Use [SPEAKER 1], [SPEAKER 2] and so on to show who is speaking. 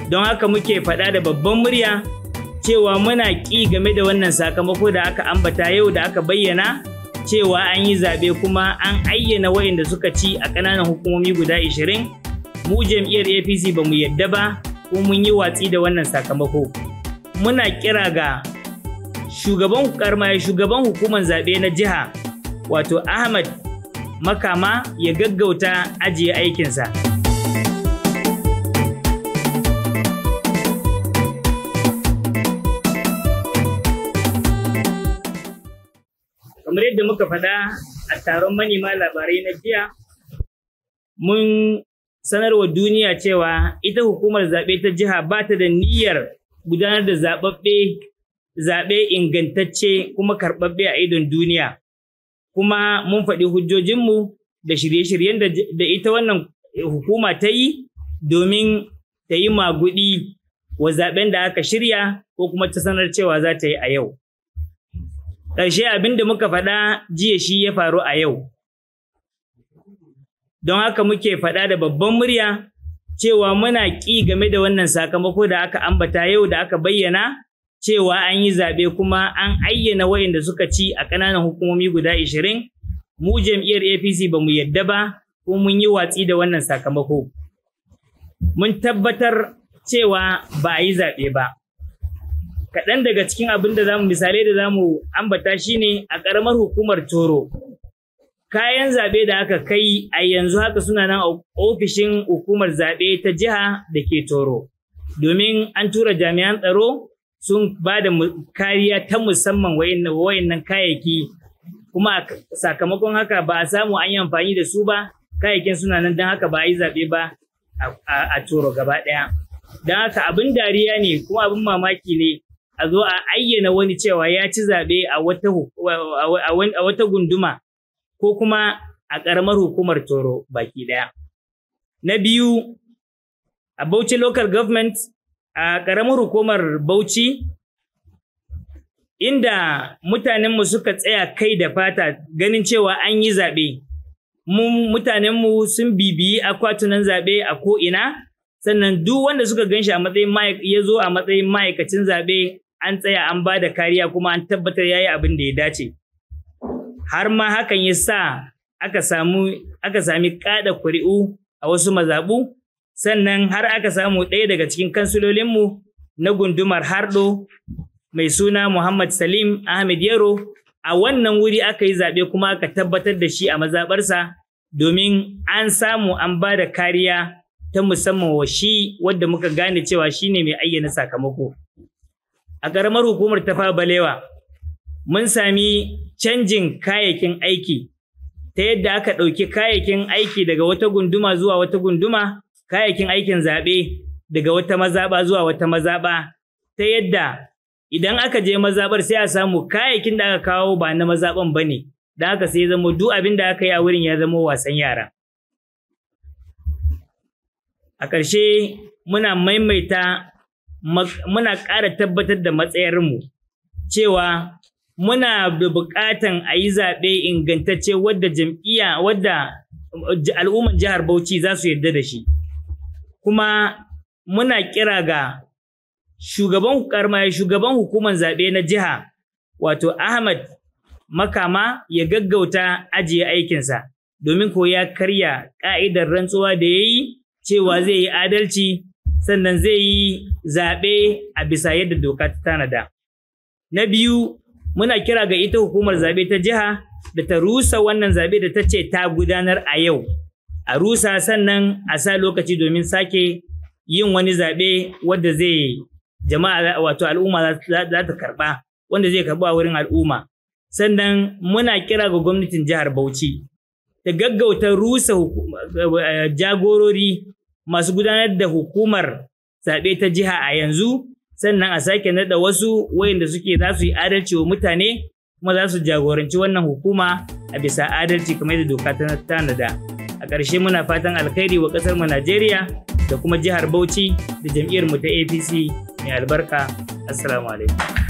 [SPEAKER 1] don haka muke faɗa da babban murya cewa muna ƙi game da wannan sakamako da aka ambata yau da aka bayyana cewa an yi zaɓe kuma an ayyana waɗanda suka ci a ƙananan hukumomi guda 20 mu jam'iyyar apc ba mu yadda ba ko mun yi watsi da wannan sakamako muna kira ga shugaban karma shugaban hukumar zaɓe na jiha wato ahmad makama ya gaggauta ajiye aikinsa kamar yadda muka faɗa a taron manema labarai na jiya mun sanarwa duniya cewa ita hukumar zaɓe ta jiha ba ta da niyyar gudanar da zaɓaɓɓe zaɓe ingantacce kuma karɓaɓɓe a idon duniya kuma mun faɗi hujjojinmu da shirye-shiryen da ita wannan hukuma ta yi domin ta yi maguɗi wa zaɓen da aka shirya ko kuma ta sanar cewa za ta yi a yau. Ƙarshe abin da muka faɗa jiya shi ya faru a yau. Don haka muke faɗa da babban murya cewa muna ƙi game da wannan sakamako da aka ambata yau da aka bayyana cewa an yi zaɓe kuma an ayyana waɗanda suka ci a ƙananan hukumomi guda 20 mu jam'iyyar apc ba mu yadda ba ko mun yi watsi da wannan sakamako mun tabbatar cewa ba a yi zaɓe ba kaɗan daga cikin abin da zamu misalai da zamu ambata shine a ƙaramar hukumar toro kayan zaɓe da aka kai a yanzu haka suna nan a ofishin hukumar zaɓe ta jiha da ke toro domin an tura jami'an tsaro sun ba da kariya ta musamman wayannan kayayyaki kuma sakamakon haka ba a samu an yi amfani da su ba kayayyakin suna nan don haka ba a yi zaɓe ba a toro gaba ɗaya don haka abin dariya ne kuma abin mamaki ne a zo a ayyana wani cewa ya ci zaɓe a wata gunduma ko kuma a ƙaramar hukumar toro baki ɗaya na biyu a bauchi local government a ƙaramar hukumar Bauchi inda mutanenmu suka tsaya kai da fata ganin cewa an yi zaɓe. Mutanenmu sun bibiyi akwatunan zaɓe a ko'ina, sannan duk wanda suka gan shi a matsayin ya zo a matsayin ma'aikacin zaɓe an tsaya an ba da kariya kuma an tabbatar ya yi abin da ya dace. Har ma hakan ya sa aka sami ƙada kuri'u a wasu mazaɓu sannan har aka samu ɗaya daga cikin kansulolinmu na gundumar hardo mai suna Muhammad Salim Ahmed Yaro a wannan wuri aka yi zaɓe kuma aka tabbatar da shi a mazaɓarsa domin an samu an ba da kariya ta musamman wa shi wadda muka gane cewa shi ne mai ayyana sakamako. A ƙaramar hukumar tafa balewa mun sami canjin kayayyakin aiki ta yadda aka ɗauki kayayyakin aiki daga wata gunduma zuwa wata gunduma kayayyakin aikin zaɓe daga wata mazaɓa zuwa wata mazaɓa ta yadda idan aka je mazaɓar sai a samu kayayyakin da aka kawo ba na mazaɓan ba ne da haka sai zama duk abin da aka yi a wurin ya zama wasan yara. A ƙarshe muna maimaita muna ƙara tabbatar da matsayarmu cewa muna da buƙatan a yi zaɓe ingantacce wadda jam'iyya wadda al'umman jihar Bauchi za su yarda da shi. Kuma muna kira ga shugaban karma shugaban hukumar zaɓe na jiha wato Ahmad Makama ya gaggauta ajiye aikinsa domin ko ya karya ƙa'idar rantsuwa da ya yi cewa zai yi adalci sannan zai yi zaɓe a bisa yadda doka ta tanada. Na biyu muna kira ga ita hukumar zaɓe ta jiha da ta rusa wannan zaɓe da ta ce ta gudanar a yau. A rusa sannan a sa lokaci domin sake yin wani zaɓe wadda zai jama'a wato al'umma za ta karɓa wanda zai karɓa wurin al'umma. Sannan muna kira ga gwamnatin jihar Bauchi ta gaggauta rusa jagorori masu gudanar da hukumar zaɓe ta jiha a yanzu sannan a sake naɗa wasu wayanda suke za su yi adalci wa mutane kuma za su jagoranci wannan hukuma a bisa adalci kamar yadda doka ta tanada a ƙarshe muna fatan alkhairi wa ƙasar mu Najeriya da kuma jihar Bauchi da jam'iyyar mu ta APC mai albarka assalamu alaikum